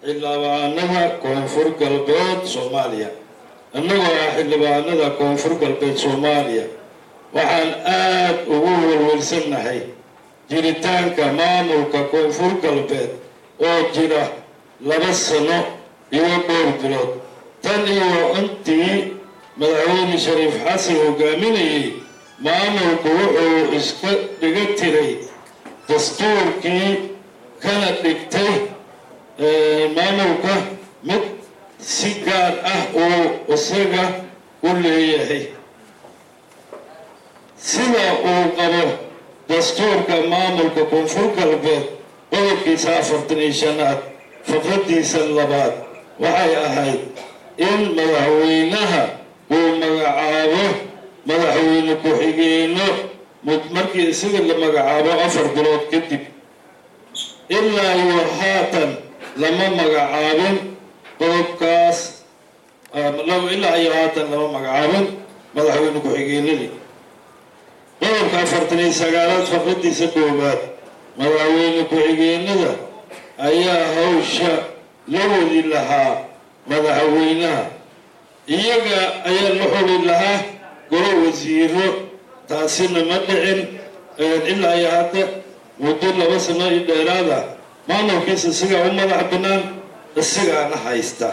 xildhibaanada koonfur galbeed soomaaliya innagoo ah xildhibaanada koonfur galbeed soomaaliya waxaan aada ugu welwelsannahay jiritaanka maamulka koonfur galbeed oo jira laba sano iyo dhowr bilood tan iyo intii madaxweyne shariif xasan hogaaminayay maamulku wuxuu iska dhiga tiray dastuurkii kana dhigtay maamulka mid si gaar ah uu isaga u leeyahay sida uu qabo dastuurka maamulka koonfur galbeed qodobkiisa afartan iyo shanaad faqradiisa labaad waxay ahayd in madaxweynaha uu magacaabo madaxweyne ku-xigeenno markii isaga la magacaabo afar bilood kadib ilaa iyo haatan lama magacaabin qodobkaas ilaa iyo haatan lama magacaabin madaxweyne ku-xigeenadii qodobka afartan iyo sagaalaad faqradiisa koowaad madaxweyne ku-xigeenada ayaa hawsha la wadi lahaa madaxweynaha iyaga ayaa la xuli lahaa golo wasiiro taasina ma dhicin ilaa iyo hadda muddo laba sano iyo dheeraada maamulkiisa isagaa u madax bannaan isagaana haysta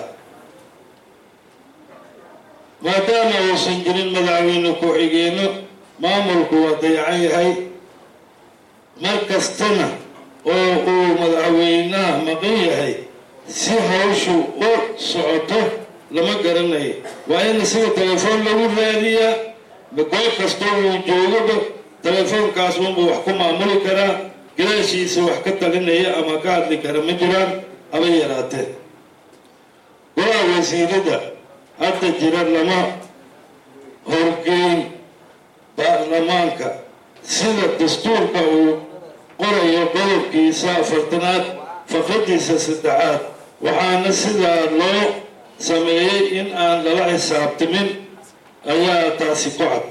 maadaama uusan jirin madaxweyne ku-xigeenno maamulku waa dayacan yahay mar kastana oo uu madaxweynaha maqan yahay si hawshu u socoto lama garanayo waa in isaga telefoon lagu raadiyaa goob kastoo uu joogoba telefoonkaas unbuu wax ku maamuli karaa gadaashiisa wax ka talinaya ama ka hadli kara ma jiraan haba yaraatee golaha wasiirada hadda jira lama horgeyn baarlamaanka sida dastuurka uu qorayo qodobkiisa afartanaad faqradiisa saddexaad waxaana sidaa loo sameeyey in aan lala xisaabtamin ayaa taasi ku cad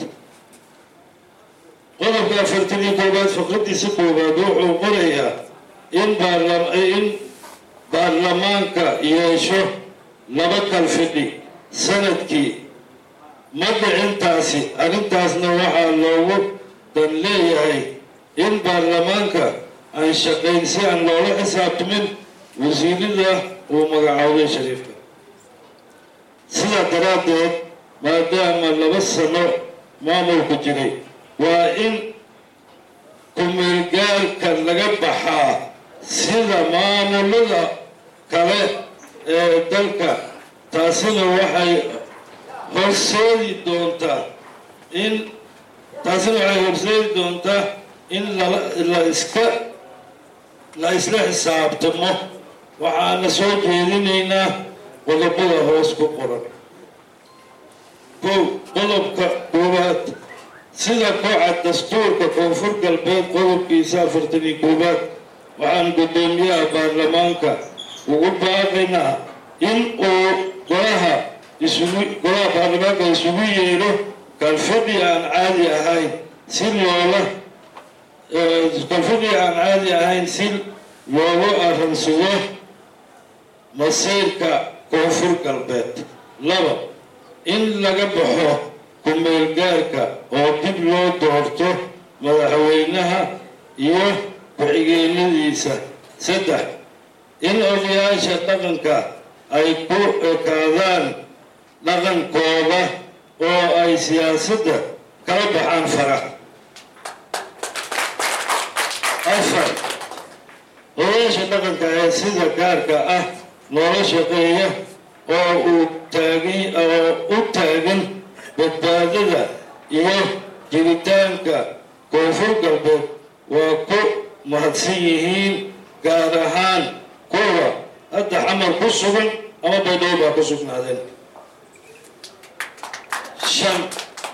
qodobka afartan iyo koowaad faqradiisa koowaad wuxuu qorayaa in in baarlamaanka yeesho laba kalfidhi sanadkii ma dhicintaasi arrintaasna waxaa loogu dan leeyahay in baarlamaanka aan shaqayn si aan loola xisaabtamin wasiirada uu magacaabay shariifka sidaa daraaddeed maadaama laba sano maamulku jiray waa in kumeelgaalka laga baxaa sida maamulada kale ee dalka taasina waxay horseedi doontaa in taasina waxay horseedi doontaa in la iska la isla xisaabtamo waxaana soo jeedinaynaa qodobada hoos ku qoran kow qodobka koowaad sida kooca dastuurka koonfur galbeed qodobkiisa afartan iyo koowaad waxaan guddoomiyaha baarlamaanka ugu baaqaynaa in uu golaha isugu golaha baarlamaanka isugu yeedho kalfadhi aan caadi ahayn si loola kalfadhi aan caadi ahayn si loogu arransugo masiirka koonfur galbeed laba in laga baxo ku-meelgaarka oo dib loo doorto madaxweynaha iyo ku-xigeenadiisa saddex in odayaasha dhaqanka ay ku ekaadaan dhaqankooda oo ay siyaasadda kala baxaan fara afar odayaasha dhaqanka ee sida gaarka ah loola shaqeeya oo uu taagin oo u taagan badbaadada iyo jiritaanka koonfur galbeed waa ku mahadsan yihiin gaar ahaan kuwa hadda xamar ku sugan ama baydhabo baa ku sugnaadeen shan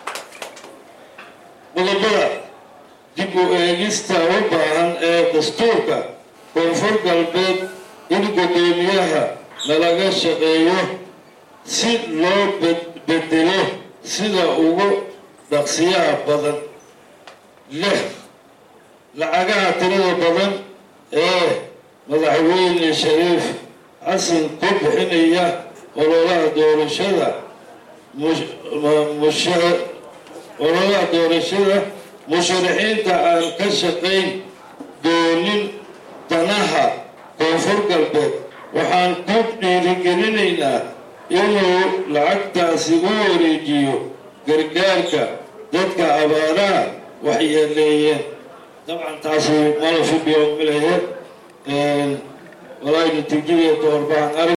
qodobada dib u eegista u baahan ee dastuurka koonfur galbeed in guddoomiyaha lalaga shaqeeyo si loo bedelo sida ugu dhaqsiyaha badan lix lacagaha tirada badan ee madaxweyne shariif xasan ku bixinaya ololaha doorashada ololaha doorashada musharaxiinta aan ka shaqayn doonin danaha koonfur galbeed waxaan ku dhiirigelinaynaa inuu lacagtaasi u wareejiyo gargaarka dadka abaaraha waxyeeleeyeen dabcan taasi mala fibiyo milahe walaa natiijadii doorbahan arag